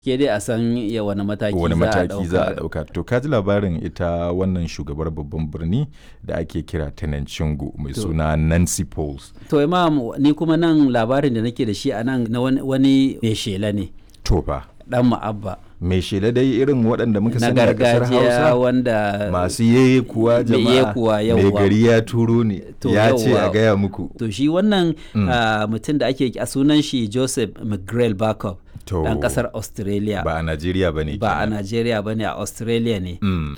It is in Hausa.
ke dai a san ya wani mataki wani za a mataki za a ɗauka. ɗauka to ka ji labarin ita wannan shugabar babban birni da ake kira Tenancingo mai To. suna Nancy Pauls To imam ni kuma nan labarin da nake da shi a nan na wani- wani mai shela ne to fa dan ma'abba mai shela dai irin waɗanda muka na sani a ƙasar gargajiya Hausa wanda masu yeye kuwa Mai jama'a yekuwa, mai yawwa. gari ya turo ne To, ya ce a yawwa. gaya muku to shi wannan Mm. ah, mutum da ake a sunan shi Joseph McGrail Backup To. dan kasar Australia ba a Najeriya ba ne ba a Najeriya ba ne a Australia ne Mm.